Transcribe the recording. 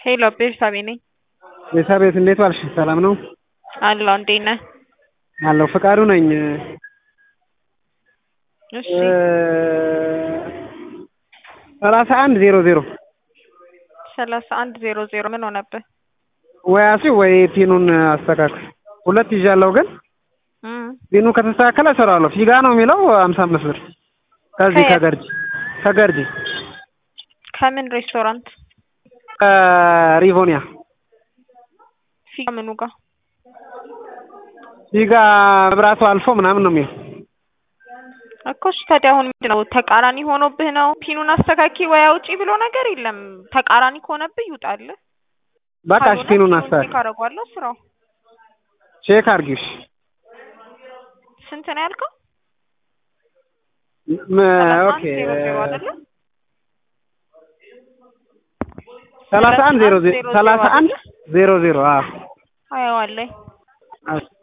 ሄሎ ቤርሳቤ ነኝ። ቤርሳቤት እንዴት ዋልሽ? ሰላም ነው አለሁ። እንዴት ነህ? አለሁ። ፍቃዱ ነኝ። እሺ ሰላሳ አንድ ዜሮ ዜሮ ሰላሳ አንድ ዜሮ ዜሮ ምን ሆነብህ? ወይ አሲ ወይ ፒኑን አስተካክል። ሁለት ይዣለሁ ግን እም ፒኑ ከተስተካከለ እሰራዋለሁ። ፊጋ ነው የሚለው ሀምሳ አምስት ብር ከዚህ ከየት? ከገርጂ ከገርጂ ከምን ሬስቶራንት? ሪቮኒያ ፊጋ ምኑ ጋር? ፊጋ መብራቱ አልፎ ምናምን ነው የሚለው እኮ እሺ ታዲያ አሁን ምንድን ነው ተቃራኒ ሆኖብህ ነው? ፒኑን አስተካኪ ወይ አውጪ ብሎ ነገር የለም። ተቃራኒ ከሆነብህ ይውጣልህ። በቃ እሺ ፒኑን አስተካክል። ካረጓለሁ ስራው ቼክ አድርጊው እሺ። ስንት ነው ያልከው? ም- ሰላሳ ኦኬ አንድ ዜሮ ዜሮ አይደለ? ሰላሳ አንድ ዜሮ ዜሮ ሰላሳ አንድ ዜሮ ዜሮ አዎ አየዋለሁ። እሺ